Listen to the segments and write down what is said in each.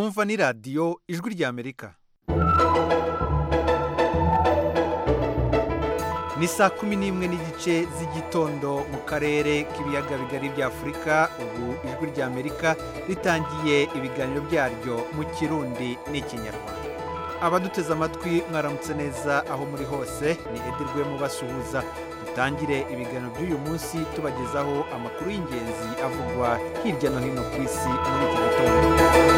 mwumva ni radiyo ijwi ry'amerika ni saa kumi n'imwe n'igice z'igitondo mu karere k'ibiyaga bigari bya afurika ubu ijwi ry'amerika ritangiye ibiganiro byaryo mu kirundi n'ikinyarwanda abaduteze amatwi mwaramutse neza aho muri hose ni edirwe mubasuhuza dutangire ibiganiro by'uyu munsi tubagezaho amakuru y'ingenzi avugwa hirya no hino ku isi muri iki gitondo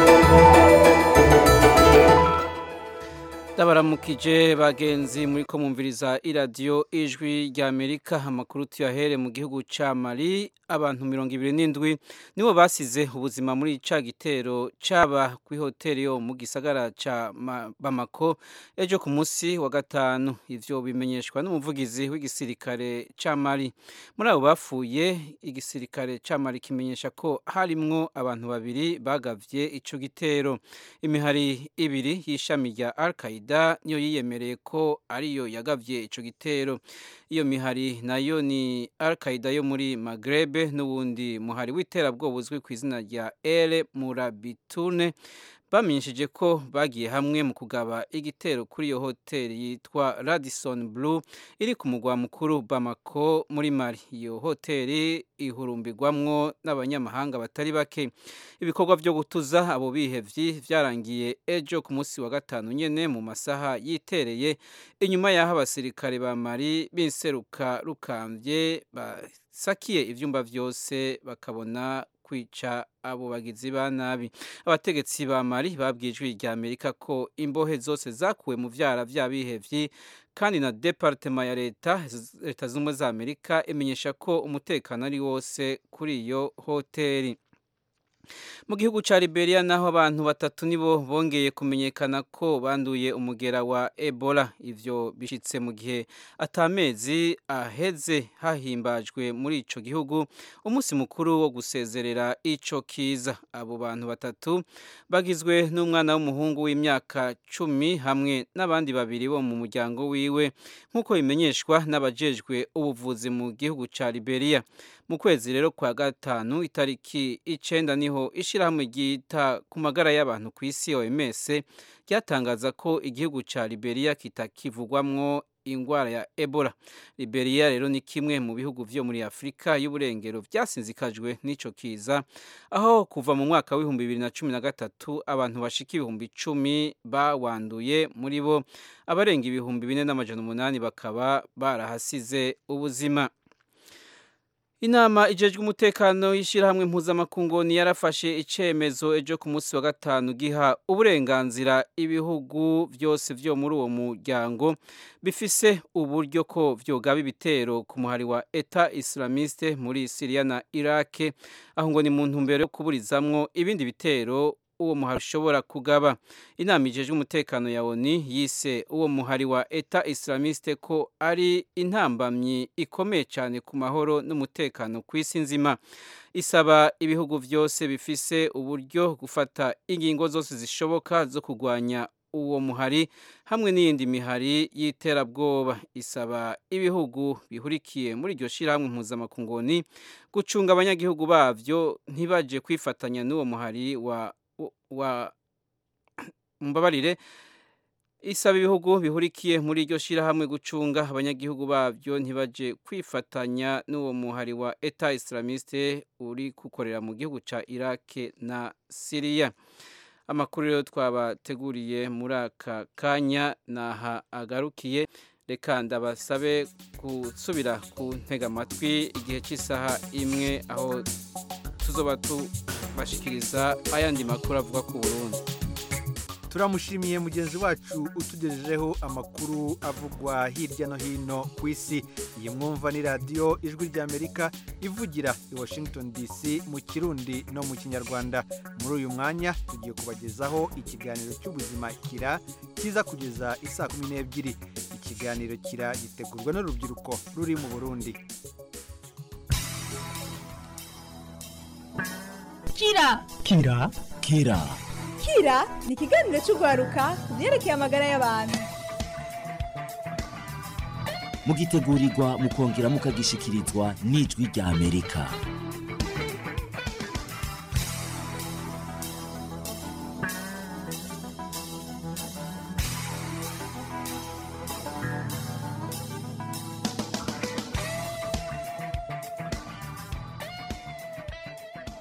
ndabaramukije bagenzi muri ko mwumviriza iradiyo ijwi ry'amerika amakuru tuyahere mu gihugu cya mari abantu mirongo ibiri n'indwi nibo basize ubuzima muri ca gitero cyaba ku ihoteli yo mu gisagara cya bamako ejo ku munsi wa gatanu ivyo bimenyeshwa n'umuvugizi w'igisirikare cya mari muri abo bapfuye igisirikare cya mari kimenyesha ko harimwo abantu babiri bagavye ico gitero imihari ibiri y'ishami rya al qaida niyo yiyemereye ko ariyo yagavye ico gitero iyo mihari nayo ni al qaida yo muri magrebe n'ubundi muhari w'iterabwoba uzwi ku izina rya ere murabitune bamenyesheje ko bagiye hamwe mu kugaba igitero kuri iyo hoteli yitwa radison blue iri ku mugwa mukuru bamako muri mari iyo hoteli ihurumbirwamwo n'abanyamahanga batari bake ibikorwa byo gutuza abo bihevyi vyarangiye ejo ku munsi wa gatanu nyene mu masaha yitereye inyuma y'aho abasirikare ba mari b'inseruka rukambye basakiye ivyumba vyose bakabona kwica abo bagizi ba nabi abategetsi ba mari babwiye ijwi rya amerika ko imbohe zose zakuwe mu vyara vy'abihevyi kandi na departema ya leta leta z'ubumwe za amerika imenyesha ko umutekano ari wose kuri iyo hoteli mu gihugu cya liberia naho abantu batatu nibo bongeye kumenyekana ko banduye umugera wa ebola ivyo bishitse mu gihe atamezi aheze hahimbajwe muri ico gihugu umunsi mukuru wo gusezerera ico kiza abo bantu batatu bagizwe n'umwana w'umuhungu w'imyaka cumi hamwe n'abandi babiri bo mu muryango wiwe nk'uko bimenyeshwa n'abajejwe ubuvuzi mu gihugu cya liberia mu kwezi rero kwa gatanu itariki icenda niho ishirahamwe ryita ku magara y'abantu ku isi OMS ryatangaza ko igihugu ca Liberia kitakivugwamwo ingwara ya Ebola. Liberia rero ni kimwe mu bihugu vyo muri Afrika y'uburengero vyasinzikajwe n'ico kiza aho kuva mu mwaka w'ibihumbi bibiri na cumi na gatatu abantu bashika ibihumbi icumi bawanduye muri bo abarenga ibihumbi bine n'amajana umunani bakaba barahasize ubuzima. Inama ijejwe umutekano y'ishirahamwe mpuzamakungu yarafashe icemezo ejo ku munsi wa gatanu giha uburenganzira ibihugu vyose vyo muri uwo muryango bifise uburyo ko vyogaba ibitero ku muhari wa Eta Islamiste muri Syria na Iraq aho ngo ni mu ntumbero yo kuburizamwo ibindi bitero uwo muhari ushobora kugaba inama ijejwe umutekano ya ONU yise uwo muhari wa Eta Islamiste ko ari intambamyi ikomeye cyane ku mahoro n'umutekano ku isi nzima isaba ibihugu byose bifise uburyo gufata ingingo zose zishoboka zo kurwanya uwo muhari hamwe n'iyindi mihari y'iterabwoba isaba ibihugu bihurikiye muri iryo shirahamwe mpuzamakungoni gucunga abanyagihugu bavyo ntibaje kwifatanya n'uwo muhari wa wa mbabarire isaba ibihugu bihurikiye muri iryo shirahamwe gucunga abanyagihugu babyo ntibaje kwifatanya n'uwo muhari wa Eta Islamiste uri gukorera mu gihugu ca Iraq na Syria amakuru rero twabateguriye muri aka kanya naha agarukiye reka ndabasabe gusubira ku ntega amatwi igihe cy'isaha imwe aho tuzoba tubashikiriza ayandi makuru avuga ku Burundi turamushimiye mugenzi wacu utugejejeho amakuru avugwa hirya no hino ku isi iyi mwumva ni radiyo ijwi ry'amerika ivugira i washington dc mu kirundi no mu kinyarwanda muri uyu mwanya tugiye kubagezaho ikiganiro cy'ubuzima kira kiza kugeza isaa kumi n'ebyiri ikiganiro kira gitegurwa n'urubyiruko ruri mu burundi kira kira kira kira ni ikiganiro cy'urwaruka ku byerekeye amagara y'abantu mugitegurirwa mukongera mukagishikirizwa n'ijwi rya amerika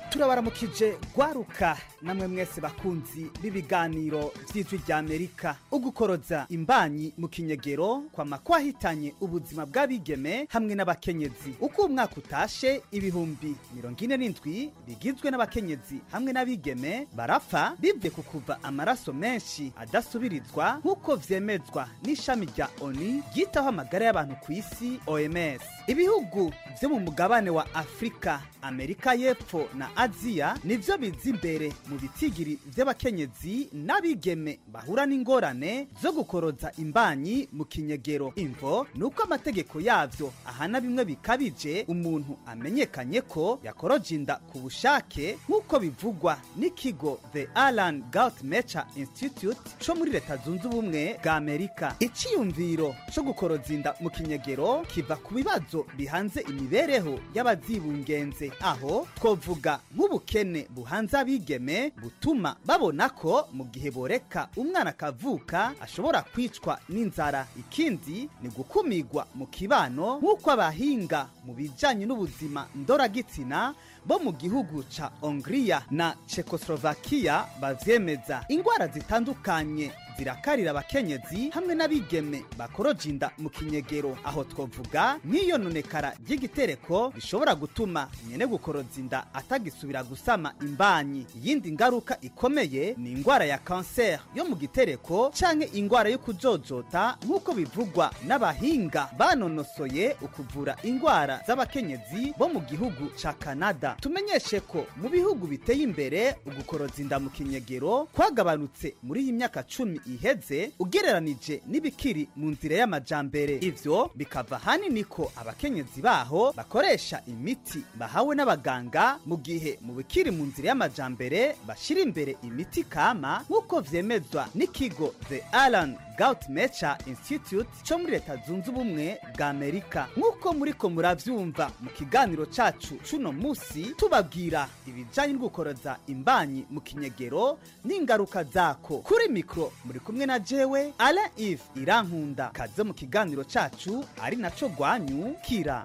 turabaramukije gwaruka namwe mwese bakunzi b'ibiganiro vy'ijwi rya amerika ugukoroza imbanyi mu kinyegero kwama kwahitanye ubuzima bw'abigeme hamwe n'abakenyezi uko umwaka utashe ibihumbi mirongo ine n'indwi bigizwe n'abakenyezi hamwe n'abigeme barapfa bivye ku kuva amaraso menshi adasubirizwa nk'uko vyemezwa n'ishami rya oni ryitaho amagara y'abantu ku isi oms ibihugu vyo mu mugabane wa afurika amerika y'epfo na aziya nivyo biza imbere mu bitigiri vy'abakenyezi n'abigeme bahura n'ingorane zo gukoroza imbanyi mu kinyegero imvo ni uko amategeko yavyo ahana bimwe bikabije umuntu amenyekanye ko yakoroje inda ku bushake nk'uko bivugwa n'ikigo the alan gout mecha institute co muri leta zunze ubumwe bwa amerika iciyumviro co gukoroza inda mu kinyegero kiva ku bibazo bihanze imibereho y'abazibungenze aho twovuga nk'ubukene buhanze abigeme butuma babona ko mu gihe boreka umwana akavuka ashobora kwicwa n'inzara ikindi ni gukumigwa mu kibano nk'uko abahinga mu bijanye n'ubuzima ndoragitsina bo mu gihugu ca hongiriya na czechoslovakia bavyemeza ingwara zitandukanye zirakarira abakenyezi hamwe n'abigeme bakoroje inda mu kinyegero aho twovuga nk'iyononekara ry'igitereko rishobora gutuma nyene gukoroza inda atagisubira gusama imbanyi iyindi ngaruka ikomeye ni ingwara ya kanseri yo mu gitereko canke ingwara yo kujojota nk'uko bivugwa n'abahinga banonosoye ukuvura ingwara z'abakenyezi bo mu gihugu ca kanada tumenyeshe ko mu bihugu biteye imbere ugukoroza inda mu kinyegero kwagabanutse muri iyi myaka cumi iheze ugereranije n'ibikiri mu nzira y'amajambere ivyo bikava hanini ko abakenyezi baho bakoresha imiti bahawe n'abaganga mu gihe mu bikiri mu nzira y'amajambere bashira imbere imiti kama nk'uko vyemezwa n'ikigo the alan gout mecha institute co muri leta zunze ubumwe bwa amerika nk'uko muriko muravyumva mu kiganiro cacu c'uno musi tubabwira ibijanye no gukoroza imbanyi mu kinyegero n'ingaruka zako kuri mikro muri kumwe na jewe alain ive irankunda kaze mu kiganiro cacu ari naco gwanyu kira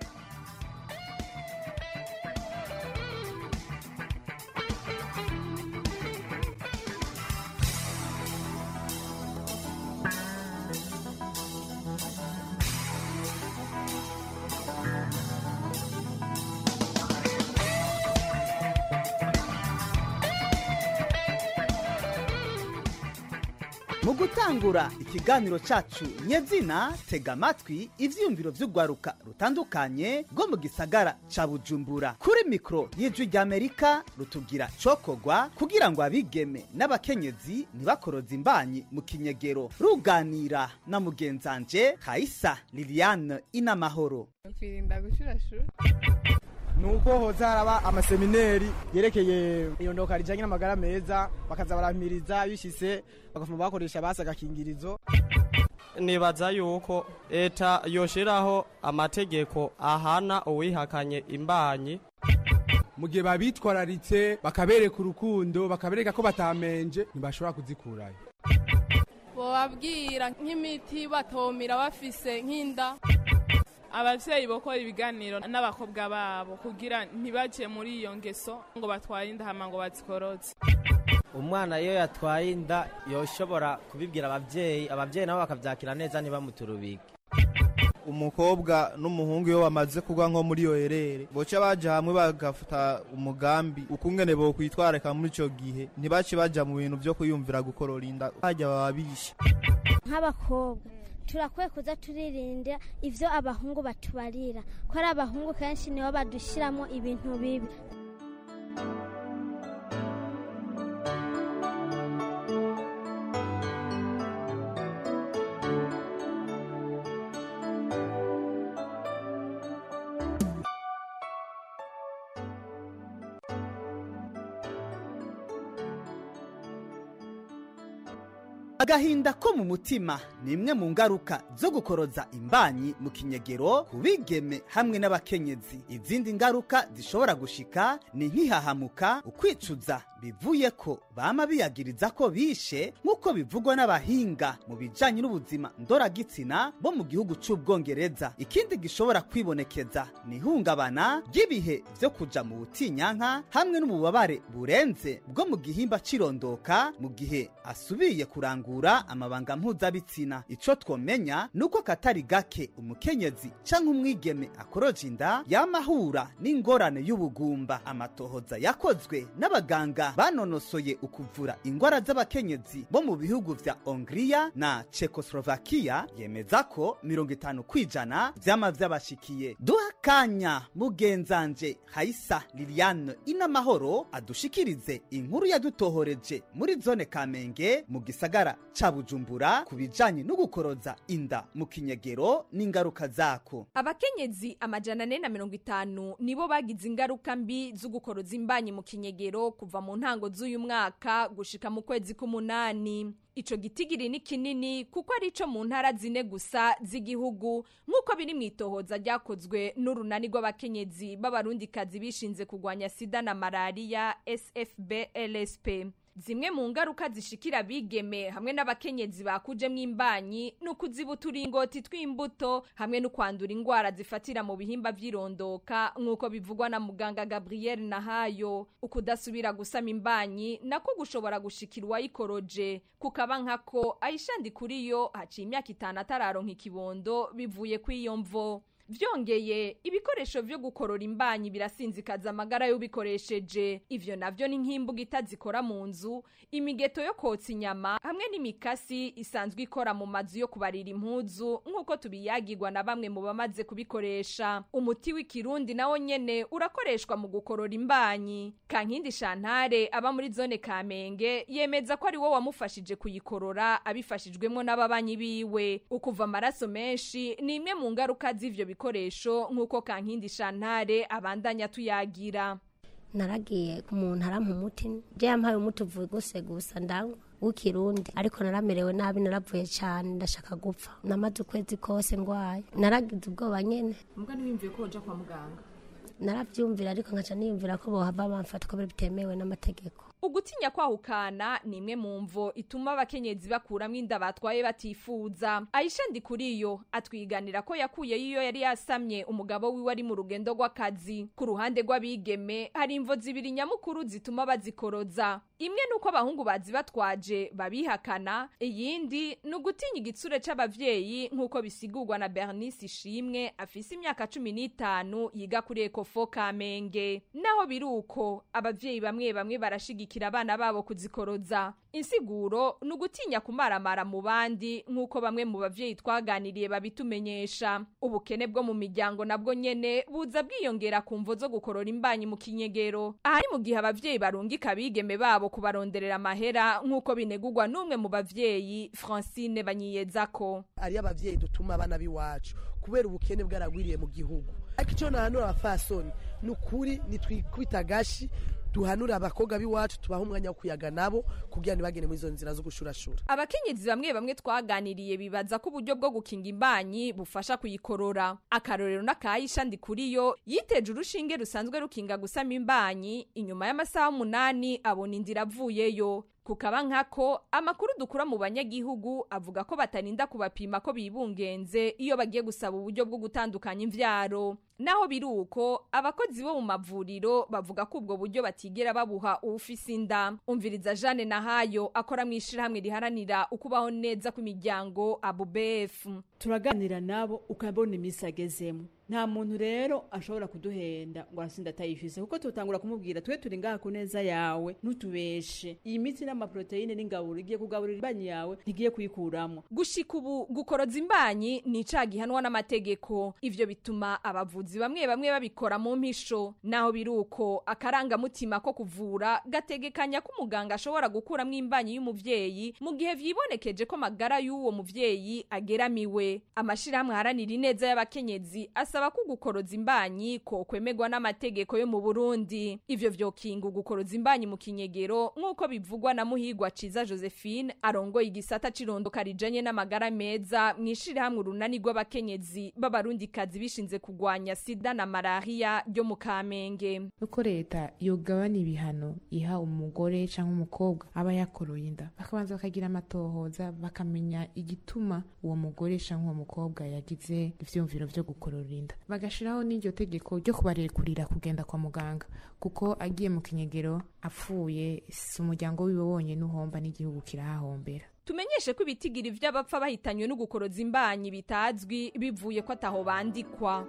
mu gutangura ikiganiro cacu nyezina tega amatwi ivyiyumviro vy'urwaruka rutandukanye rwo mu gisagara ca bujumbura kuri mikoro y'ijwi ry'amerika rutubwira cokogwa kugira ngo abigeme n'abakenyezi ntibakoroze imbanyi mu kinyegero ruganira na mugenzanje kaisa liliane inamahoro kwirinda gushurashura nuko hoza haraba amasemineri yerekeye irondoka rijanye n'amagara meza bakaza baramiriza bishise bagafuma bakoresha basi agakingirizo nibaza yuko leta yoshiraho amategeko ahana uwihakanye imbanyi mu gihe babitwararitse bakabereka urukundo bakabereka ko batamenje ntibashobora kuzikurayo bobabwira nk'imiti batomira bafise nk'inda abavyeyi bokora ibiganiro n'abakobwa babo kugira ntibaje muri iyo ngeso ngo batware inda hama ngo bazikoroze umwana iyo yatwaye inda yoshobora kubibwira abavyeyi abavyeyi nabo bakavyakira neza ntibamuturubike umukobwa n'umuhungu iyo bamaze kugwa nko muri iyo herere boca baja hamwe bagafata umugambi ukungene bokwitwarika muri ico gihe ntibace baja mu bintu vyo kuyumvira gukorora inda hajya baba bishe nk'abakobwa turakwiye kuza turirinda ivyo abahungu batubarira ko ari abahungu kenshi nibo badushiramo ibintu bibi agahinda ko mu mutima ni imwe mu ngaruka zo gukoroza imbanyi mu kinyegero ku bigeme hamwe n'abakenyezi izindi ngaruka zishobora gushika ni nk'ihahamuka ukwicuza bivuye ko bama biyagiriza ko bishe nk'uko bivugwa n'abahinga mu bijanye n'ubuzima ndoragitsina bo mu gihugu c'ubwongereza ikindi gishobora kwibonekeza ni ihungabana ry'ibihe vyo kuja mu butinyanka hamwe n'ububabare burenze bwo mu gihimba cirondoka mu gihe asubiye kurangura amabanga mpuzabitsina ico twomenya nuko katari gake umukenyezi canke umwigeme akoroje inda yamahura n'ingorane y'ubugumba amatohoza yakozwe n'abaganga banonosoye ukuvura ingwara z'abakenyezi bo mu bihugu vya Hongria na Czechoslovakia yemeza ko mirongo itanu kwijana vyama vyabashikiye duha kanya mugenzanje Haisa Liliane inamahoro adushikirize inkuru yadutohoreje muri zone Kamenge mu gisagara ca Bujumbura ku bijanye no gukoroza inda mu kinyegero n'ingaruka zako abakenyezi amajana ane na mirongo itanu nibo bagize ingaruka mbi zo gukoroza imbanyi mu kinyegero kuva mu ntango z'uyu mwaka gushika mu kwezi k'umunani ico gitigiri ni kinini kuko ari ico mu ntara zine gusa z'igihugu nk'uko biri mu itohoza ryakozwe n'urunani rw'abakenyezi b'abarundikazi bishinze kurwanya sida na malariya sfb lsp zimwe mu ngaruka zishikira abigeme hamwe n'abakenyezi bakujemwo imbanyi ni ukuziba uturingoti tw'imbuto hamwe no kwandura ingwara zifatira mu bihimba vy'irondoka nk'uko bivugwa na muganga gabriel nahayo ukudasubira gusama imbanyi nako gushobora gushikira uwayikoroje kukaba nkako ayishandi kuri yo haciye imyaka itanu atararonka ikibondo bivuye kw'iyo mvo vyongeye ibikoresho vyo gukorora imbanyi birasinzikaza amagara y'ubikoresheje ivyo navyo ni nk'imbuga zikora mu nzu imigeto yo kotsa inyama hamwe n'imikasi isanzwe ikora mu mazu yo kubarira impuzu nk'uko tubiyagirwa na bamwe mu bamaze kubikoresha umuti w'ikirundi nawo nyene urakoreshwa mu gukorora imbanyi kankindi shantare aba muri zone kamenge yemeza ko ari wo wamufashije kuyikorora abifashijwemwo n'ababanyi biwe ukuva amaraso menshi ni imwe mu ngaruka z'ivyo bikoresho nk'uko kankindi shantare abandanya tuyagira naragiye ku muntu arampa umuti je yampaye umuti uvuye guse gusa ndanywa w'ikirundi ariko naramerewe nabi naravuye cyane ndashaka gupfa namaze ukwezi kose ndwaye naragize ubwoba nyene mbwa ntiwiyumviye ko woja kwa muganga naravyumvira ariko nkaca niyumvira ko bohava bamfata ko bitemewe n'amategeko ugutinya kwahukana ni imwe mu mvo ituma abakenyezi bakuramwo inda batwaye batifuza ayisha ndikuriyo atwiganira ko yakuye iyo yari yasamye umugabo wiwe ari mu rugendo rw'akazi ku ruhande rw'abigeme hari imvo zibiri nyamukuru zituma bazikoroza imwe nuko abahungu bazibatwaje babihakana iyindi ni ugutinya igitsure c'abavyeyi nk'uko bisigurwa na bernice ishimwe afise imyaka cumi n'itanu yiga kuri ekofo kamenge naho biri uko abavyeyi bamwe bamwe barashigikira abana babo kuzikoroza insiguro ni ugutinya kumaramara mu bandi nk'uko bamwe mu bavyeyi twaganiriye babitumenyesha ubukene bwo mu miryango nabwo nyene buza bwiyongera ku mvo zo gukorora imbanyi mu kinyegero ahari mu gihe abavyeyi barungika abigeme babo kubaronderera amahera nk'uko binegurwa n'umwe mu bavyeyi francine banyiyezako ariyo abavyeyi dutuma abana b'iwacu kubera ubukene bwaragwiriye mu gihugu ariko icyo nahanura abafasoni ni ukuri nitwikubita agashi duhanura abakobwa b'iwacu tubaha umwanya wo kuyaga nabo kugira ntibagende muri izo nzira zo gushurashura abakenyezi bamwe bamwe twaganiriye bibaza ko uburyo bwo gukinga imbanyi bufasha kuyikorora akarorero n'akayisha ndikuriyo yiteje urushinge rusanzwe rukinga gusama imbanyi inyuma y'amasaha umunani abona inzira avuyeyo kukaba nkako amakuru dukura mu banyagihugu avuga ko batarinda kubapima ko bibungenze iyo bagiye gusaba uburyo bwo gutandukanya imvyaro naho biri uko abakozi bo mu mavuriro bavuga ko ubwo buryo batigera babuha uwufise inda umviriza Jeanne Nahayo akora mu ishirahamwe riharanira ukubaho neza kw'imiryango ABUBF turaganira nabo ukabona imisi agezemo nta muntu rero ashobora kuduhenda ngo arasinda atayifise kuko tutangura kumubwira twe turi ngaha ku neza yawe ntutubeshe iyi miti n'amaproteine n'ingaburo igiye kugaburira imbanyi yawe ntigiye kuyikuramo gushika ubu gukoroza imbanyi ni icaha gihanwa n'amategeko ivyo bituma abavuzi abavuzi bamwe bamwe babikora mu mpisho naho biruko akarangamutima ko kuvura gategekanya ko umuganga ashobora gukuramwo imbanyi y'umuvyeyi mu gihe vyibonekeje ko magara y'uwo muvyeyi ageramiwe amashirahamwe aharanira ineza y'abakenyezi asaba ko gukoroza imbanyi ko kwemegwa n'amategeko yo mu Burundi ivyo vyokinga gukoroza imbanyi mu kinyegero nk'uko bivugwa na muhigwa ciza Josephine arongoye igisata cirondoka rijanye n'amagara meza mwishirahamwe urunani rw'abakenyezi b'abarundikazi bishinze kugwanya sida na malaria ryo mu Kamenge uko leta yogabana ibihano iha umugore cyangwa umukobwa aba yakoroye inda bakabanza bakagira amatohoza bakamenya igituma uwo mugore cyangwa uwo mukobwa yagize ivyumviro vyo gukorora inda bagashiraho n'iryo tegeko ryo kubarekurira kugenda kwa muganga kuko agiye mu kinyegero apfuye si umuryango wiwe wonyene uhomba n'igihugu kirahahombera tumenyeshe ko ibitigiri vy'abapfa bahitanywe no gukoroza imbanyi bitazwi bivuye ko ataho bandikwa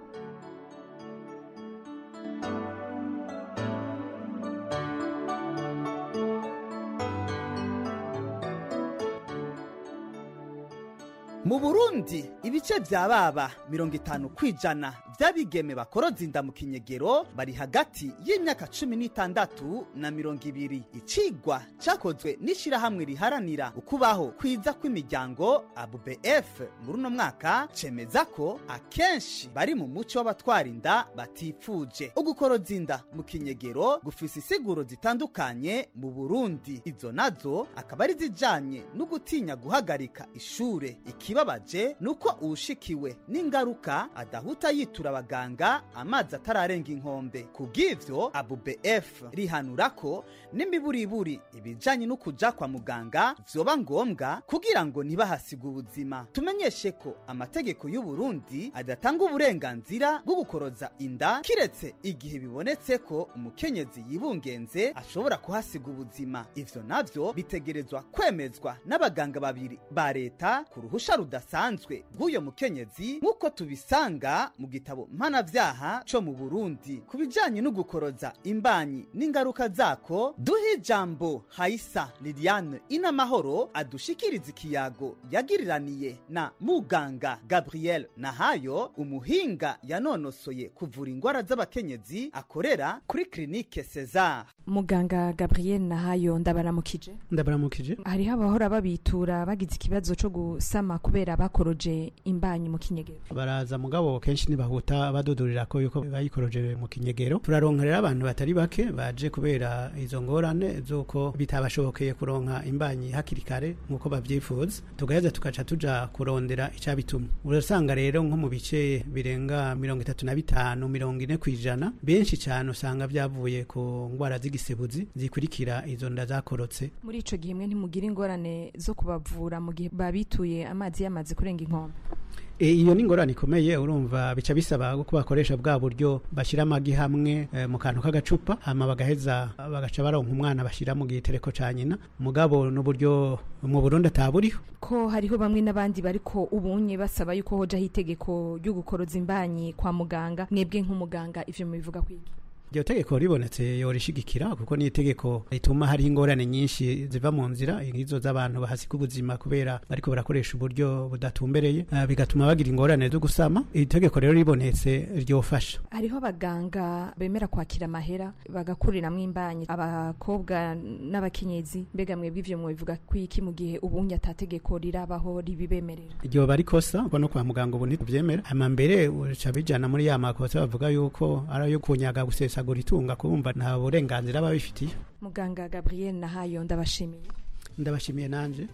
mu burundi ibice vya baba mirongo itanu kwijana vy'abigeme bakoroza inda mu kinyegero bari hagati y'imyaka cumi n'itandatu na mirongo ibiri icigwa cakozwe n'ishirahamwe riharanira ukubaho kwiza kw'imiryango abubf muri uno mwaka cemeza ko akenshi bari mu muco w'abatwara inda batifuje ugukoroza inda mu kinyegero gufise isiguro zitandukanye mu burundi izo nazo akaba ari zijanye no gutinya guhagarika ishure ikibabaje nuko uwushikiwe n'ingaruka adahuta yitura abaganga amazi atararenga inkombe kubw'ivyo abubf rihanura ko n'imiburiburi ibijanye no kuja kwa muganga vyoba ngombwa kugira ngo ntibahasiga ubuzima tumenyeshe ko amategeko y'u Burundi adatanga uburenganzira bwo gukoroza inda kiretse igihe bibonetse ko umukenyezi yibungenze ashobora kuhasiga ubuzima ivyo navyo bitegerezwa kwemezwa n'abaganga babiri ba leta ku ruhusha rudasanzwe rw'uyo mukenyezi nk'uko tubisanga mu gitabo mpanavyaha co mu Burundi ku bijanye no gukoroza imbanyi n'ingaruka zako duhe ijambo Haisa Liliane Inamahoro adushikiriza ikiyago yagiriraniye na muganga Gabriel Nahayo umuhinga yanonosoye kuvura ingwara z'abakenyezi akorera kuri klinike Cesar muganga gabriel nahayo ndabaramukije ndabaramukije hariho abahora babitura bagize ikibazo cyo gusama kubera bakoroje imbanyi mu kinyegero baraza mugabo kenshi ntibahuta badudurira ko yuko bayikoroje mu kinyegero turaronka rero abantu batari bake baje kubera izo ngorane z'uko bitabashobokeye kuronka imbanyi hakiri kare nk'uko babyifuza tugaheza tugaca tuja kurondera icyabitumye urasanga rero nko mu bice birenga mirongo itatu na bitanu mirongo ine ku ijana benshi cyane usanga byavuye ku ndwara z'igisebuzi zikurikira izo nda zakorotse muri ico gihe mwe ntimugira ingorane zo kubavura mu gihe babituye amazi yamaze kurenga inkombe E, iyo ni ingorane ikomeye urumva bica bisaba ko bakoresha bwa buryo bashyira amagi hamwe e, mu kantu k'agacupa hama bagaheza bagaca baronka umwana bashyira mu gitereko ca nyina mugabo n'uburyo mu Burundi ataburiho ko hariho bamwe n'abandi bariko ubunye basaba yuko hojaho itegeko ryo gukoroza imbanyi kwa muganga mwebwe nk'umuganga ivyo mubivuga kwiki iryo tegeko ribonetse yorishigikira kuko ni itegeko rituma hariho ingorane nyinshi ziva mu nzira nk'izo z'abantu bahasiga ubuzima kubera bariko barakoresha uburyo budatumbereye uh, bigatuma bagira ingorane zo gusama iri tegeko rero ribonetse ryofasha hariho abaganga bemera kwakira amahera bagakuriramwo imbanyi abakobwa n'abakenyezi mbega mwebwe ivyo mubivuga kwiki mu gihe ubunye atategeko rirabaho ribibemerera iryo bari kosa kuko no kwa muganga ubu ntituvyemera hama mbere uca bijana muri ya makosa bavuga yuko ari ayo kunyaga gusesa gusesagura itunga kumva nta burenganzira babifitiye muganga gabriel nahayo ndabashimiye ndabashimiye nanje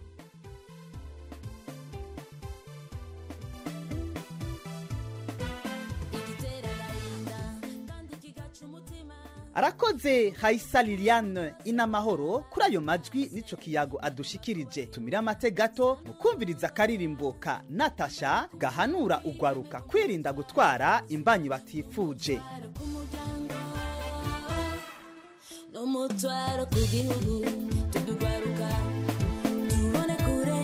arakoze hayisa liliane inamahoro kuri ayo majwi n'ico kiyago adushikirije tumire amate gato mu kumviriza akaririmbo ka natasha gahanura ugwaruka kwirinda gutwara imbanyi batifuje n'umutwaro ku gihugu tudugwaruka tubone kure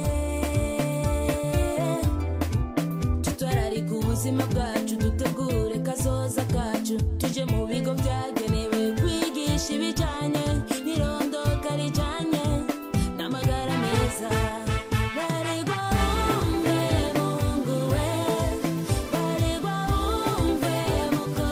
tutwararika ubuzima bwacu dutegure kazoza kacu tuje mu bigo byagenewe kwigisha ibijyanye n'irondoka rijyanye n'amagara meza baregwa bumve bunguwe baregwa bumve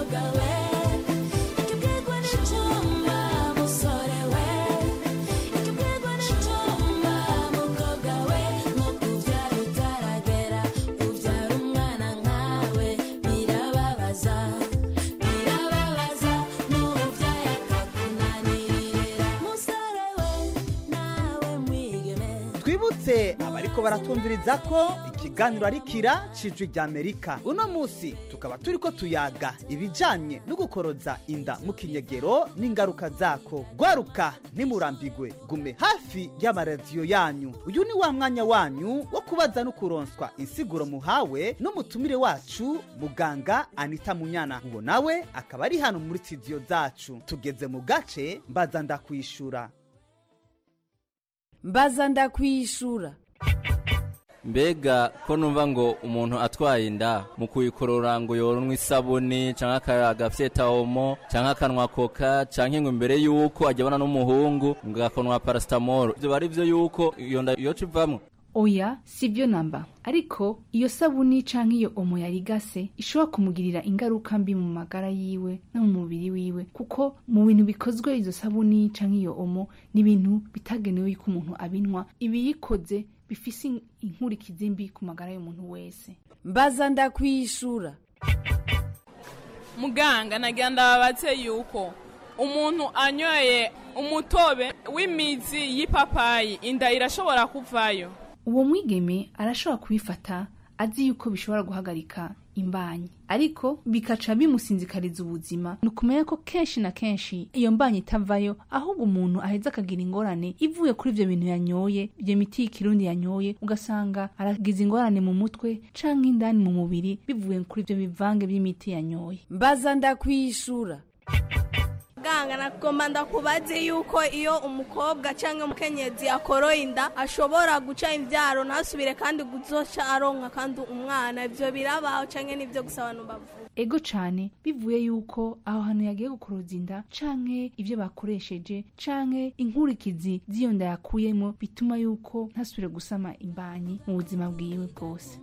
twibutse abariko baratwumviriza ko ikiganiro ari kira cijwi rya amerika uno munsi tukaba turiko tuyaga ibijanye no gukoroza inda mu kinyegero n'ingaruka zako gwaruka ntimurambigwe gume hafi y'amaradiyo yanyu uyu ni wa mwanya wanyu wo kubaza no kuronswa insiguro muhawe n'umutumire wacu muganga anita munyana uwo nawe akaba ari hano muri studio zacu tugeze mu gace mbaza ndakwishura mbaza ndakwishura mbega ko numva ngo umuntu atwaye inda mu kuyikorora ngo yoronwe isabuni canke agafyeta omo canke akanwa koka canke ngo imbere yuko ajyabana n'umuhungu ngo agakonwa paracetamol ivyo bari vyo yuko iyo nda yoca ivamwo oya si byo namba ariko iyo sabuni canke iyo omo yarigase ishobora kumugirira ingaruka mbi mu magara yiwe no mu mubiri wiwe kuko mu bintu bikozwe izo sabuni canke iyo omo ni ibintu bitagenewe yuko umuntu abinwa ibiyikoze bifise in- inkurikizi mbi ku magara y'umuntu wese mbaza ndakwishura muganga nagira ndababatse yuko umuntu anyoye umutobe w'imizi y'ipapayi inda irashobora kuvayo uwo mwigeme arashobora kubifata azi yuko bishobora guhagarika imbanyi ariko bikaca bimusinzikariza ubuzima ni ukumenya ko kenshi na kenshi iyo mbanyi itavayo ahubwo umuntu aheza akagira ingorane ivuye kuri ibyo bintu yanyoye ibyo miti y'ikirundi yanyoye ugasanga aragize ingorane mu mutwe canke indani mu mubiri bivuye kuri ibyo bivange by'imiti yanyoye mbaza ndakwishura muganga nagomba ndakubaze yuko iyo umukobwa cyangwa umukenyezi akoroye inda ashobora guca imbyaro ntasubire kandi guzoca aronka kandi umwana ibyo birabaho cyangwa nibyo gusa abantu bavuga ego cane bivuye yuko aho hantu yagiye gukoroza inda canke ivyo bakoresheje canke inkurikizi z'iyo nda yakuyemo bituma yuko ntasubire gusama imbanyi mu buzima bwiwe bwose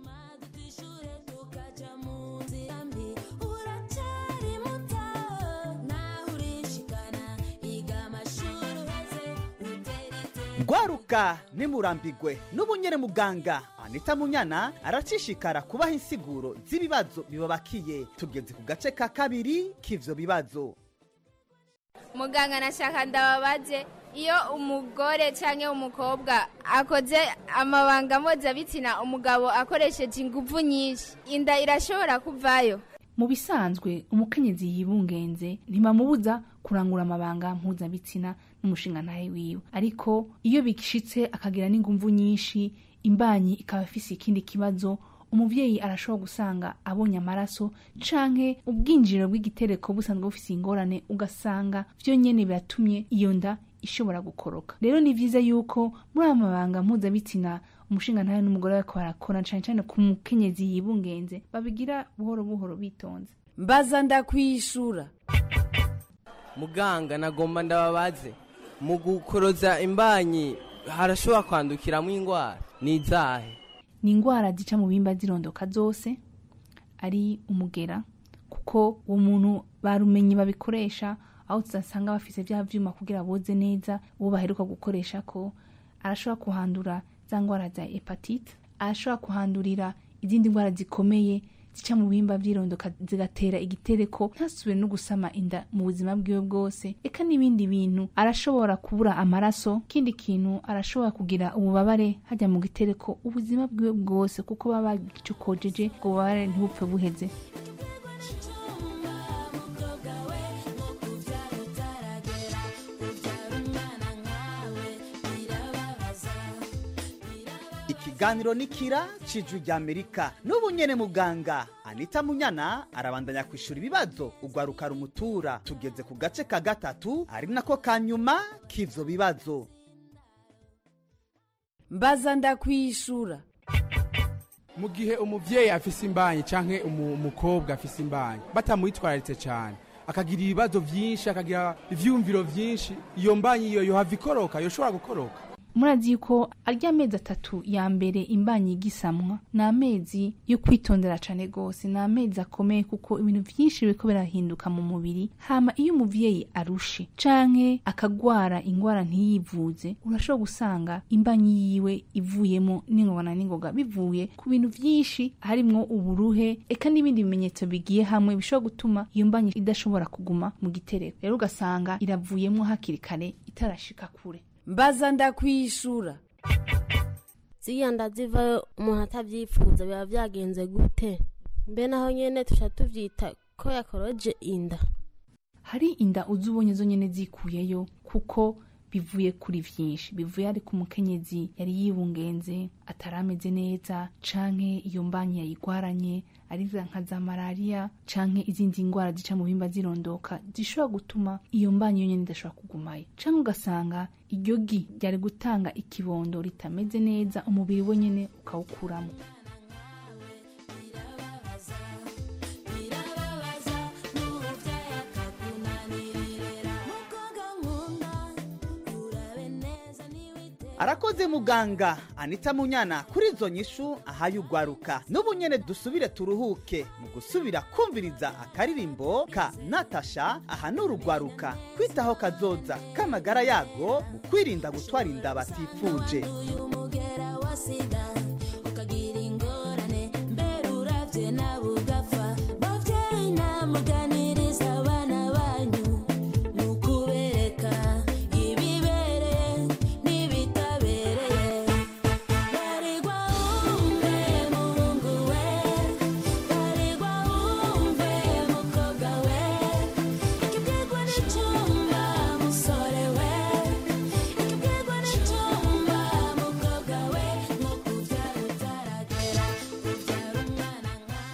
gwaruka nimurambigwe n'ubunyere muganga anita munyana aracishikara kubaha insiguro z'ibibazo bibabakiye tugeze ku gace ka kabiri k'ivyo bibazo muganga nashaka ndababaze iyo umugore cyangwa umukobwa akoze amabanga mpuzabitsina umugabo akoresheje ingufu nyinshi inda irashobora kuvayo mu bisanzwe umukenyezi yibungenze ntibamubuza kurangura amabanga mpuzabitsina n'umushingantahe wiwe ariko iyo bishitse akagira n'inguvu nyinshi imbanyi ikaba ifise ikindi kibazo umuvyeyi arashobora gusanga abonye amaraso canke ubwinjiriro bw'igitereko busanzwe bufise ingorane ugasanga vyo nyene biratumye iyo nda ishobora gukoroka rero ni vyiza yuko muri aya mabanga mpuzabitsina umushingantahe n'umugore bariko barakora cane cane ku mukenyezi yibungenze babigira buhoro buhoro bitonze mbaza ndakwishura muganga nagomba ndababaze mu gukoroza imbanyi harashobora kwandukiramo indwara ni izahe ni ingwara zica mu bimba zirondoka zose ari umugera kuko uwo muntu barumenye babikoresha aho tudasanga bafise vya vyuma kugira boze neza uwo baheruka gukoresha ko arashobora kuhandura za ngwara za hepatite arashobora kuhandurira izindi ngwara zikomeye zica mu bihimba vyirondoka zigatera igitereko ntasubire no gusama inda mu buzima bwiwe bwose eka n'ibindi bintu arashobora kubura amaraso ikindi kintu arashobora kugira ububabare hajya mu gitereko ubuzima bwiwe bwose kuko baba bagicokojeje ubwo bubabare ntibupfe buheze ikiganiro ni kira cijwi rya amerika n'ubu nyene muganga anita munyana arabandanya kwishura ibibazo ugwaruka rumutura tugeze ku gace ka gatatu ari nako ka nyuma k'ivyo bibazo mbaza ndakwishura mu gihe umuvyeyi afise imbanyi canke umu- umukobwa afise imbanyi batamwitwararitse cane akagira ibibazo vyinshi akagira ivyumviro vyinshi iyo mbanyi iyo yohava ikoroka yoshobora gukoroka murazi yuko arya amezi atatu ya mbere imbanyi igisamwa ni amezi yo kwitondera cane gose ni amezi akomeye kuko ibintu vyinshi biriko birahinduka mu mubiri hama iyo umuvyeyi arushe canke akagwara ingwara ntiyivuze urashobora gusanga imbanyi yiwe ivuyemo n'ingoga na n'ingoga bivuye ku bintu vyinshi harimwo uburuhe eka n'ibindi bimenyetso bigiye hamwe bishobora gutuma iyo mbanyi idashobora kuguma mu gitereko rero ugasanga iravuyemo hakiri kare itarashika kure mbaza ndakwishura ziriya nda zivayo umuntu atabyifuza biba byagenze gute mbe naho nyene tuca tuvyita ko yakoroje inda hari inda uzi ubonye zo nyene zikuyeyo kuko bivuye kuri vyinshi bivuye ari ku mukenyezi yari yibungenze atarameze neza canke iyo mbanyi yayigwaranye ari za nka za malariya canke izindi ngwara zica mu bimba zirondoka zishobora gutuma iyo mbanyi yonyene idashobora kugumayo canke ugasanga iryo gi ryari gutanga ikibondo ritameze neza umubiri we nyene ukawukuramo arakoze muganga anita munyana kuri izo nyishu ahaye ugwaruka n'ubu nyene dusubire turuhuke mu gusubira kumviriza akaririmbo ka natasha ahanura ugwaruka kwitaho kazoza k'amagara yago mu kwirinda gutwara inda batifuje umugera wa sida ukagira ingorane mbere uravye nawe ugapfa bavyeyi namuganiriza abana banyu ni ukubereka ibibereye n'ibitabereye baregwa wumve muhungu we baregwa wumve mukobwa we ikibwirwa n'icumba musore we ikibwirwa n'icumba mukobwa we nko kuvyara utaragera kuvyara umwana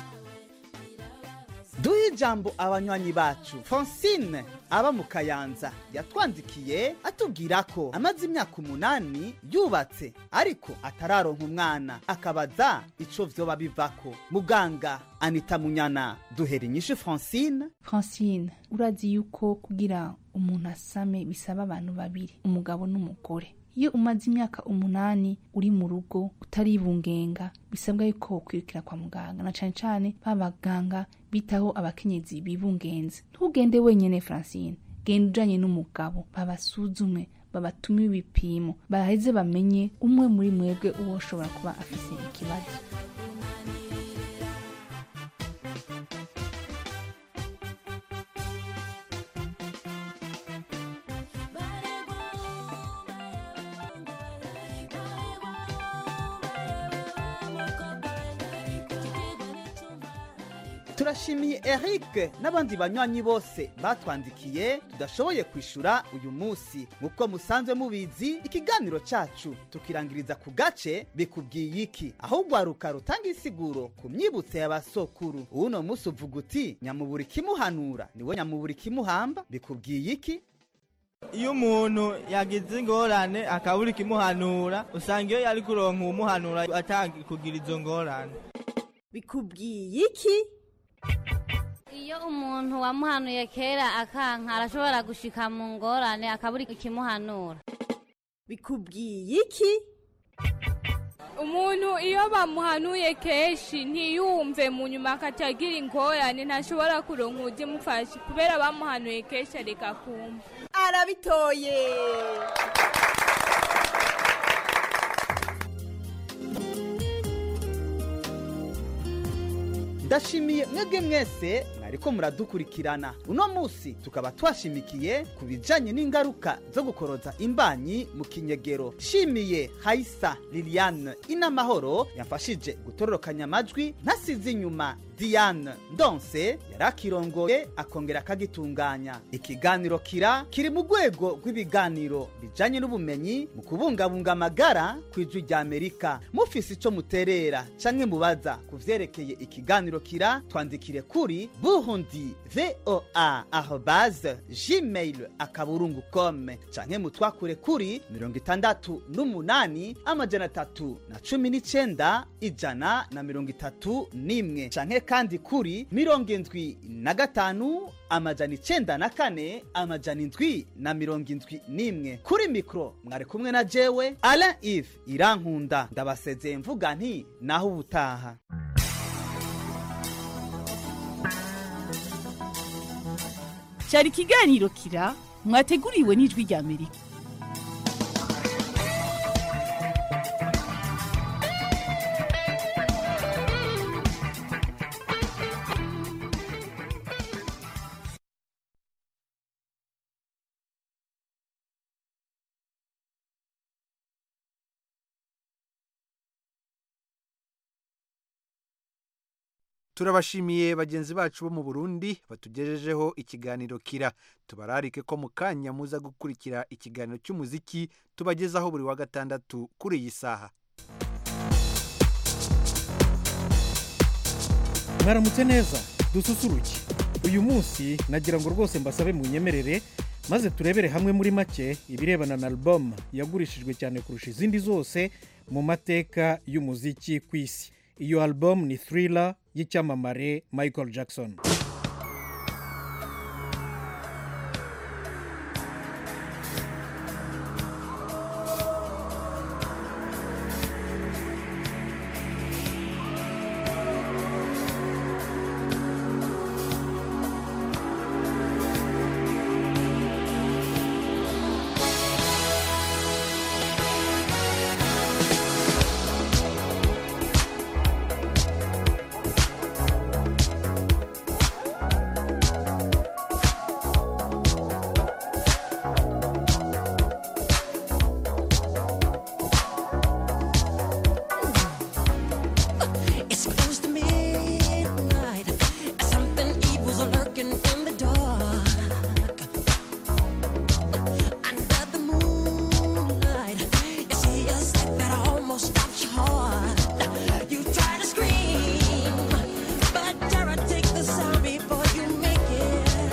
duhe ijambo abanywanyi bacu francine aba mu kayanza yatwandikiye atubwira ko amaze imyaka umunani yubatse ariko atararonka umwana akabaza ico vyoba bivako muganga anita munyana duhera inyishu francine francine urazi yuko kugira umuntu asame bisaba abantu babiri umugabo n'umugore iyo umaze imyaka umunani uri mu rugo utaribungenga bisabwa yuko ukwirukira kwa muganga na cane cane ba baganga bitaho abakenyezi bibungenze ntugende wenyene francine genda ujanye n'umugabo babasuzume babatume ibipimo baheze bamenye umwe muri mwebwe uwo ushobora kuba afise ikibazo turashimiye eric n'abandi banywanyi bose batwandikiye tudashoboye kwishura uyu munsi nk'uko musanzwe mubizi ikiganiro cacu tukirangiriza ku gace bikubwiye iki aho ugwaruka rutanga isiguro ku myibutso y'abasokuru uno munsi uvuga uti nyamubura ikimuhanura niwe nyamubura ikimuhamba bikubwiye iki iyo umuntu yagize ingorane akabura ikimuhanura usanga iyo yari kuronka uwumuhanura atanga kugira izo ngorane bikubwiye iki iyo umuntu wamuhanuye kera akanka arashobora gushika mu ngorane akabura ikimuhanura bikubwiye iki umuntu iyo bamuhanuye kenshi ntiyumve mu nyuma akatagira ingorane ntashobora kuronka ujye mufasha kubera bamuhanuye kenshi areka kumva arabitoye ndashimiye mwebwe mwese mwariko muradukurikirana uno munsi tukaba twashimikiye ku bijanye n'ingaruka zo gukoroza imbanyi mu kinyegero shimiye haisa liliane inamahoro yamfashije gutororokanya amajwi ntasize inyuma diane ndonse yari akirongoye akongera akagitunganya ikiganiro kira kiri mu rwego rw'ibiganiro bijanye n'ubumenyi mu kubungabunga amagara ku ijwi rya amerika mufise ico muterera canke mubaza ku vyerekeye ikiganiro kira twandikire kuri burundi voa arobase gmail akaburungu com canke mutwakure kuri mirongo itandatu n'umunani amajana atatu na cumi n'icenda ijana na mirongo itatu n'imwe canke kandi kuri mirongo indwi na gatanu amajana icenda na kane amajana indwi na mirongo indwi n'imwe kuri mikoro mwari kumwe na jewe alain ive irankunda ndabasezeye mvuga nti naho ubutaha cyari ikiganiro kira mwateguriwe n'ijwi rya amerika turabashimiye bagenzi bacu bo mu burundi batugejejeho ikiganiro kira tubararike ko mu kanya muza gukurikira ikiganiro cy'umuziki tubagezaho buri wa gatandatu kuri iyi saha mwaramutse neza dususuruke uyu munsi nagira ngo rwose mbasabe munyemerere maze turebere hamwe muri make ibirebana na album yagurishijwe cyane kurusha izindi zose mu mateka y'umuziki ku isi iyo album ni thriller y'icyamamare michael jackson It's close to midnight. Something evil's lurking in the dark. Under the moonlight, you see a sight that almost stops your heart. You try to scream, but terror takes the sound before you make it.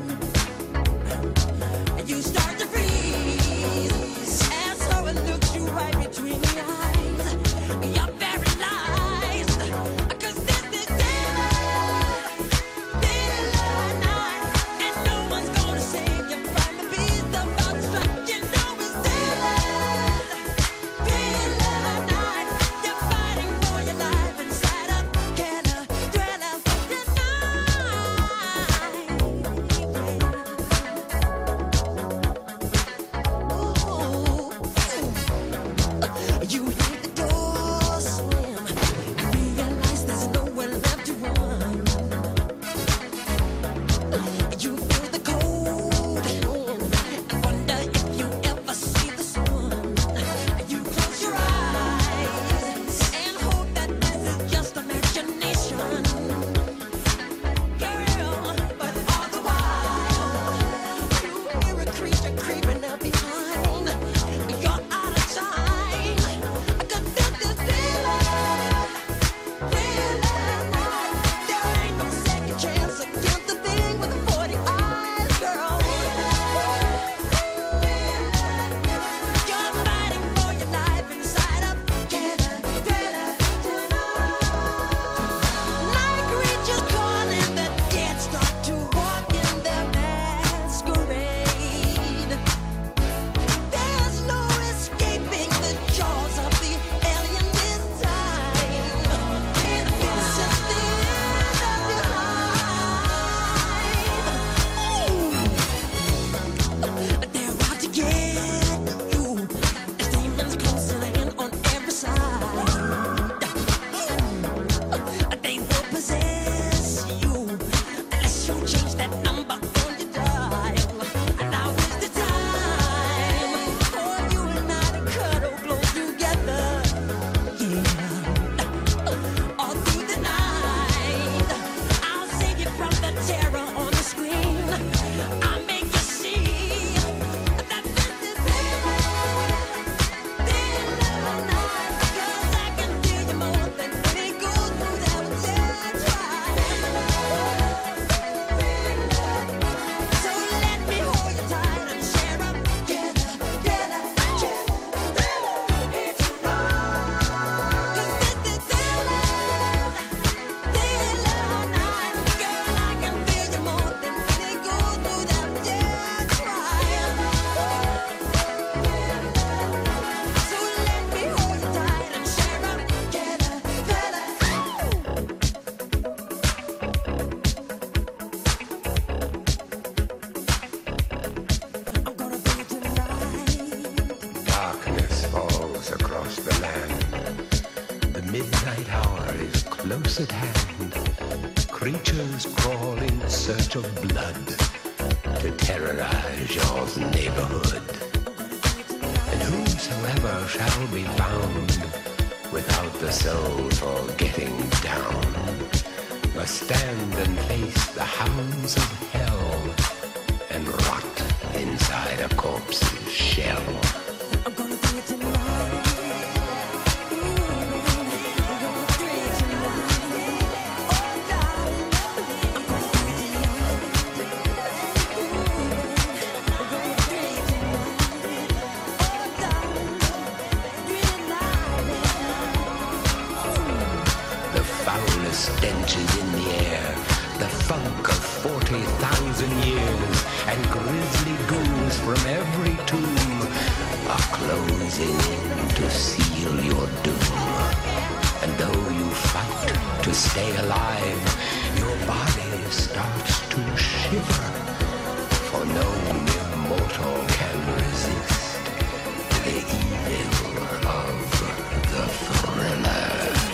You start to freeze, and so it looks you right between the eyes. You're paralyzed. Cause this is daylight, daylight night, and no one's gonna save you from the beast about to strike. You know it's daylight, daylight night. You're fighting for your life inside a killer, thriller tonight. You hear the door slam. Realize there's nowhere left to run. You feel the cold hand. I wonder if you ever see the sun. You close your eyes and hope that this is just imagination. Girl, but all the while you hear a creature creeping up behind. You're out of time. I could feel this feeling. There ain't no second chance against the thing with the 40 eyes, girl. You're fighting for your life inside a killer, thriller Night creatures calling the dead start to walk in their masquerade. There's no escaping the jaws of the alien this time. This is the end of your life. They're out to get you. There's demons closing in on every side. They will possess you unless you change that number on your dial. Now is the time for you and I to cuddle close together. Yeah. All through the night, I'll save you from the terror on the screen. I'll make you see that this is daylight night. 'Cause I can feel you more than any goes through that dead So let me hold you tight and share up together, together, It's wrong. 'Cause this is daylight, daylight night. Girl, I can feel you more than any goes through that dead So let me hold you tight and share up together, together. Darkness falls across the land. The midnight hour is close at hand. Creatures crawl in search of blood to terrorize your neighborhood. And whosoever shall be found without the soul for getting down must stand and face the hounds of hell and rot inside a corpse's shell. The foulest stenches in the air, the funk of 40,000 years, and grisly ghouls from every tomb are closing in to seal your doom. And though you fight to stay alive, your body starts to shiver, for no mere mortal can resist the evil of the thriller.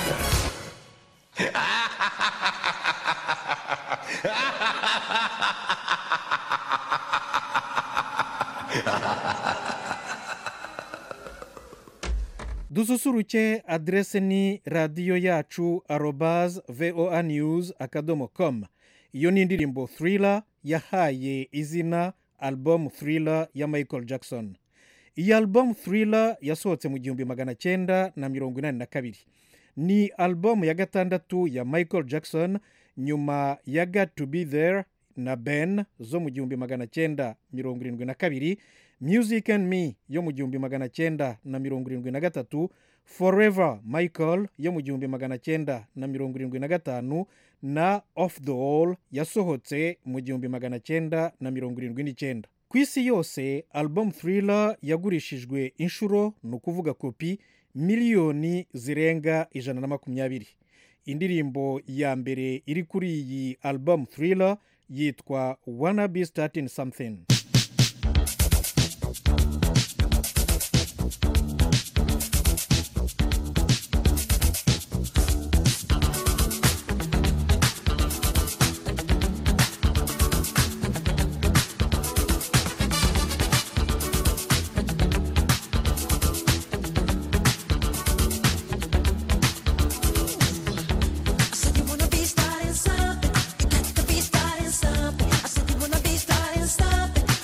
dususuruke aderese ni radiyo yacu arobaze voa news akadomo com iyo ni indirimbo thriller yahaye izina album thriller ya michael jackson iyi album thriller yasohotse mu gihumbi magana cyenda na mirongo inani na kabiri ni album ya gatandatu ya michael jackson nyuma ya got to be there na ben zo mu gihumbi magana cyenda mirongo irindwi na kabiri music and me yo mu gihumbi magana cyenda na mirongo irindwi na gatatu forever michael yo mu gihumbi magana cyenda na mirongo irindwi na gatanu na off the wall yasohotse mu gihumbi magana cyenda na mirongo irindwi n'icyenda ku isi yose album thriller yagurishijwe inshuro ni ukuvuga kopi miliyoni zirenga ijana na makumyabiri indirimbo ya mbere iri kuri iyi album thriller yitwa wanna be starting something I said you wanna be starting something. You got to be starting something. I said you wanna be starting something.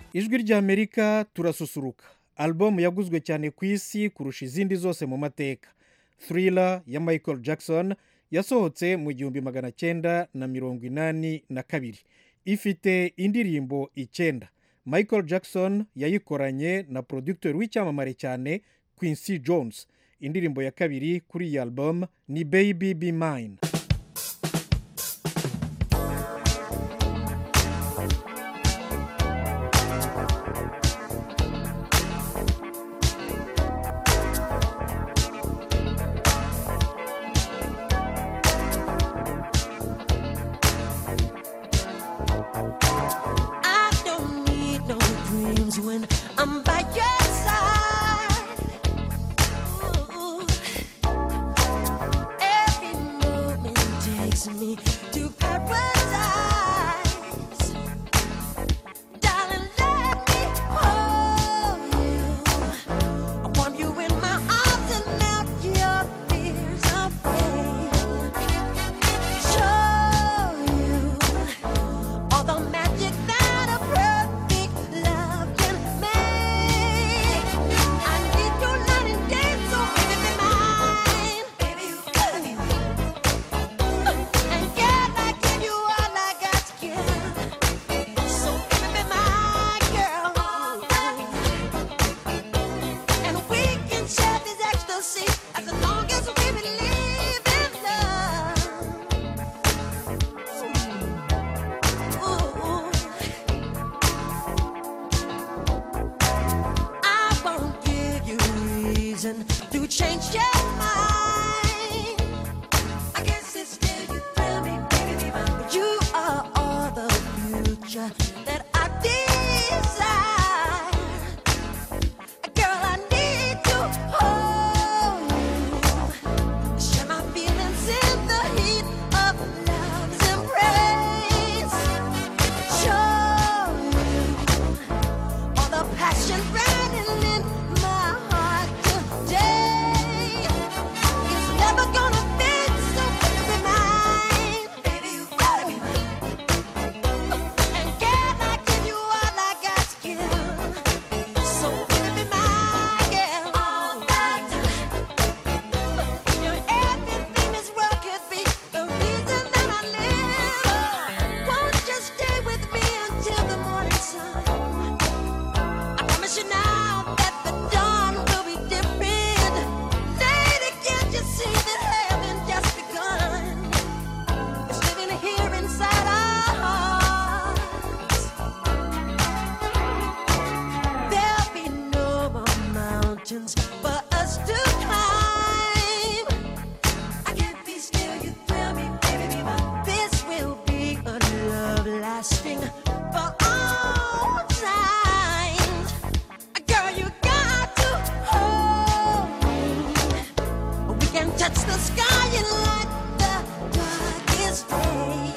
ijwi ry'amerika turasusuruka alubumu yaguzwe cyane ku isi kurusha izindi zose mu mateka thriller ya michael jackson yasohotse mu gihumbi magana cyenda na mirongo inani na kabiri ifite indirimbo icyenda michael jackson yayikoranye na producteur w'icyamamare cyane quincy jones indirimbo ya kabiri kuri iyi album ni baby be mine I don't need no dreams when I'm by your side. Ooh. Every moment takes me to paradise. Darling, let me hold you. I want you in my arms and melt your fears away. Show you all the magic that a perfect love can make. I need you night and day, so baby be mine. Baby, you gotta be mine. And yeah, I give you all I got to give. So baby be my girl. And we can share this ecstasy as long as we believe in love. I won't give you reason to change your mind. I guess it's still you thrill me, baby. But you are all the future that I desire. Girl, I need to hold you. Share my feelings in the heat of love's embrace. Show you all the passion burning in my heart today. It's never gonna fade, so baby be mine. Baby, you gotta be mine. And can I give you all I got to give? So baby be my girl all the time. You're everything this world could be, the reason that I live. Won't you stay with me until the morning sun? I promise you now that the dawn will be different. Lady, can't you see that heaven just begun? It's living here inside our hearts. There'll be no more mountains for us to climb. I can't be still, you thrill me, baby. This will be a love lasting for all time. Girl, you got to hold me. We can touch the sky and light the darkest day.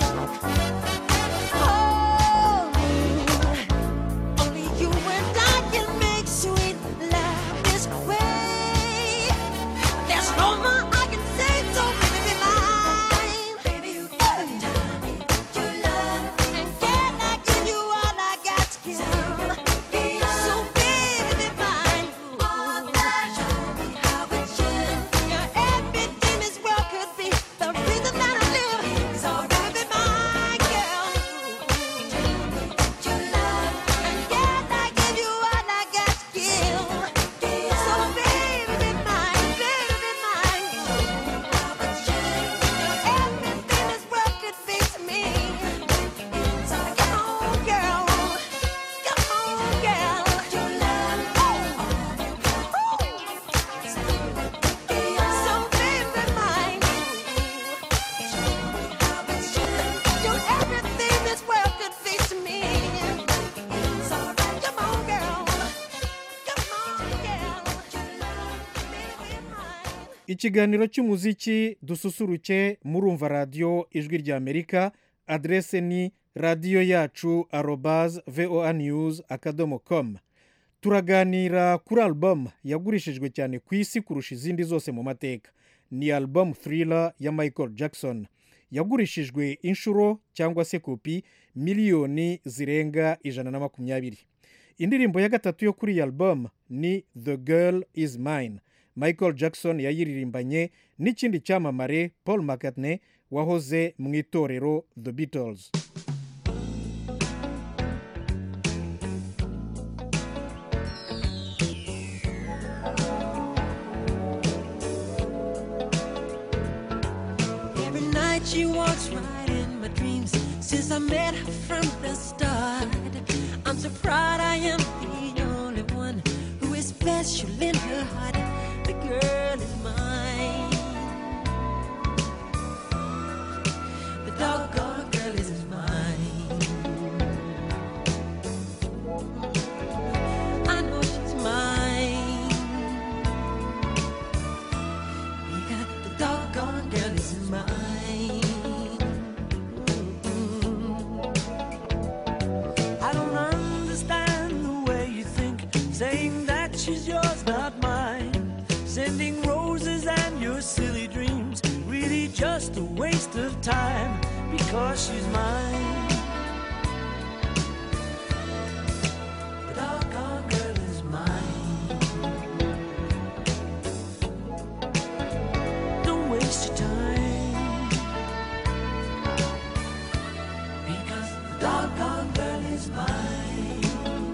Hold me. Only you and I can make sweet love this way. There's no more I can say, so baby be mine. Baby, you gotta be mine. You love, and can I give you all I got to give? So baby be mine. All that show me how it should. You're everything this world could be. The reason that I live is all baby be my girl. You love, and can I give you all I got to give? So baby be mine, baby be mine. Everything this world could be to me. So come on, girl. Come on, girl. You love, So baby be mine. You're everything this world could be to me. So come on, girl. Come on, girl. ikiganiro cy'umuziki dususuruke murumva radiyo ijwi ry'amerika aderese ni radiyo yacu arobaze voa news akadomo komu turaganira kuri alubamu yagurishijwe cyane ku isi kurusha izindi zose mu mateka ni alubamu thriller ya michael jackson yagurishijwe inshuro cyangwa se kopi miliyoni zirenga ijana na makumyabiri indirimbo ya gatatu yo kuri iyi album ni the girl is mine michael jackson yayiririmbanye n'ikindi cyamamare paul mccartney wahoze mu itorero the beatles Every night she walks right in my dreams since I met her from the start. I'm so proud I am the only one who is special in her heart. The girl is mine. The doggone girl is mine. I know she's mine. Because the doggone girl is mine. I don't understand the way you think, saying that she's yours, not mine. Sending roses and your silly dreams, really just a waste of time, because she's mine. The doggone girl is mine. Don't waste your time. Because the doggone girl is mine.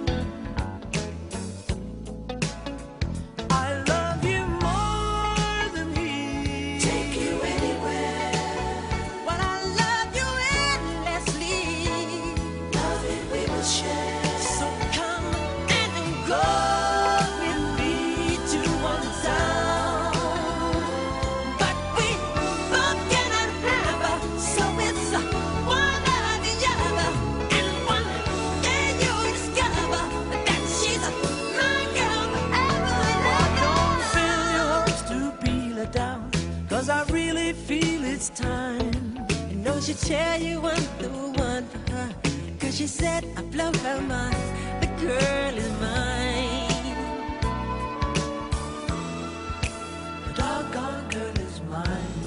I love you more than he. Take you anywhere. But I love you endlessly. Love it we will share. So come and go with me to one town. But we both cannot have her, so it's uh, one or the other. And one day you'll discover that she's uh, my girl forever and Don't ever. fill your hopes to be let down, cause I really feel it's time. You know she tell you I'm the one for her. Cause she said I blow her mind. The girl is mine. The doggone girl is mine.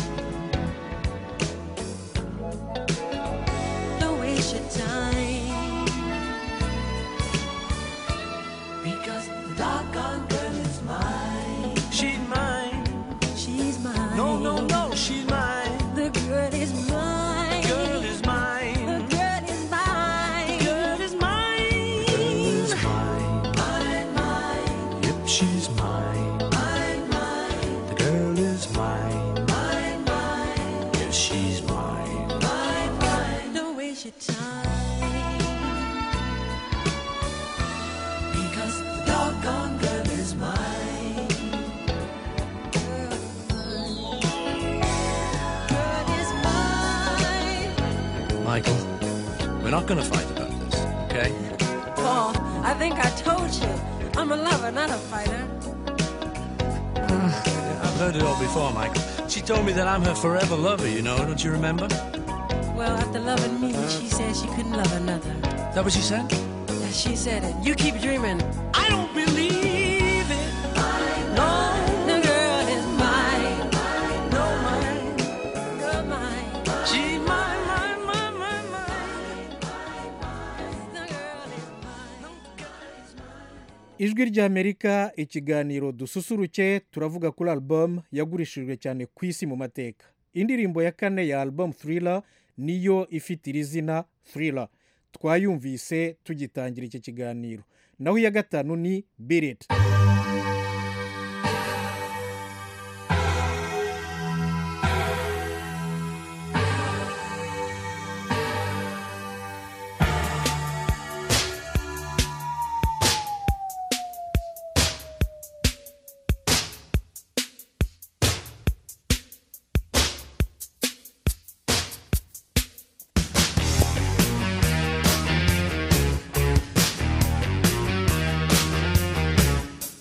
Don't waste your time. Because the doggone girl is mine. She's mine. She's mine. No, no, no, she's mine. The girl is mine. Girl is mine. The girl is mine. Girl is mine. Girl is mine. Mine, mine, Yep, she's mine. mine, mine, The girl is mine. mine, mine, Yes, she's mine. mine, mine. Don't waste your time. Because the doggone girl is mine. Girl is mine. Michael, we're not going to fight about this, okay? Paul, I think I told you. I'm a lover, not a fighter. I've heard it all before, Michael. She told me that I'm her forever lover, you know, don't you remember? Well, after loving me, she said she couldn't love another. Is that what she said? Yeah, she said it. You keep dreaming. I don't believe it. No, the girl is mine. No, mine. Girl, mine. She's mine, mine, mine, mine, mine. ijwi ry'amerika ikiganiro dususuruke turavuga kuri album yagurishijwe cyane ku isi mu mateka indirimbo ya kane ya album thriller niyo ifite iri zina thriller twayumvise tugitangira iki kiganiro naho iya gatanu ni birit Thank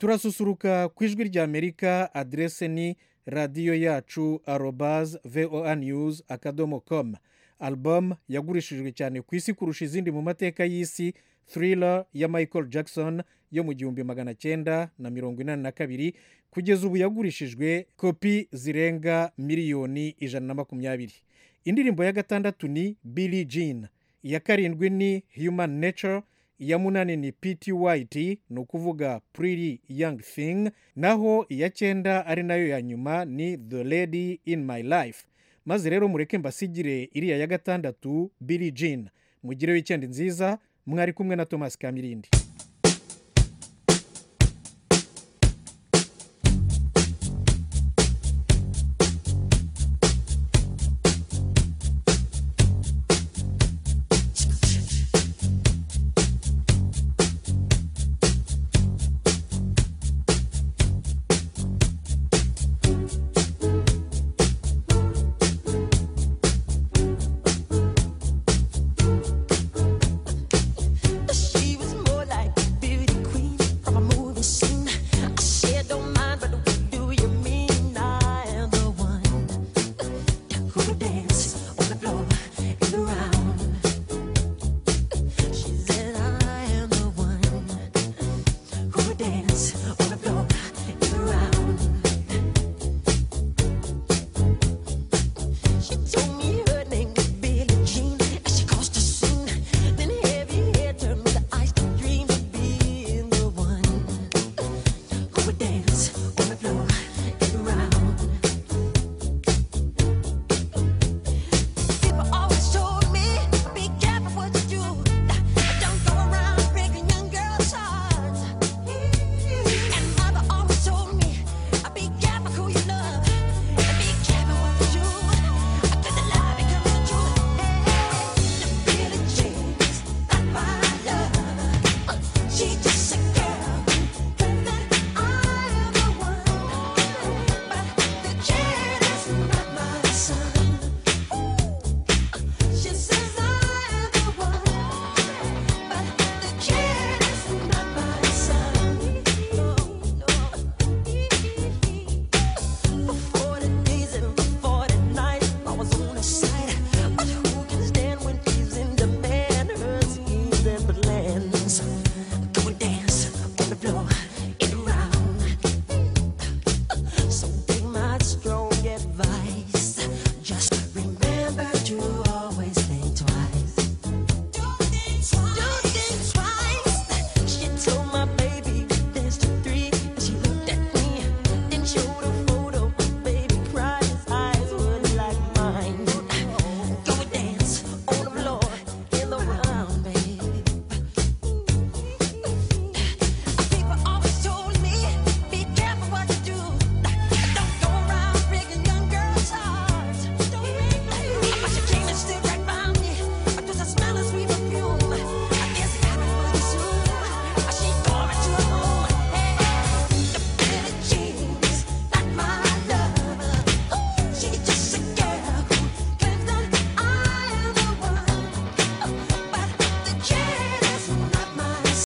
turasusuruka ku ijwi ry'amerika aderese ni radiyo yacu arobaz voa news akadomo com album yagurishijwe cyane ku isi kurusha izindi mu mateka y'isi thriller ya michael jackson yo mu gihumbi magana cyenda na mirongo inani na kabiri kugeza ubu yagurishijwe kopi zirenga miliyoni ijana na makumyabiri indirimbo ya gatandatu ni billy jean iya karindwi ni human nature iya munani ni pt white ni ukuvuga pretty young thing naho iya cyenda ari nayo ya nyuma ni the lady in my life maze rero mureke mbasigire iriya ya gatandatu billy jean mugire wikendi nziza mwari kumwe na thomas kamirindi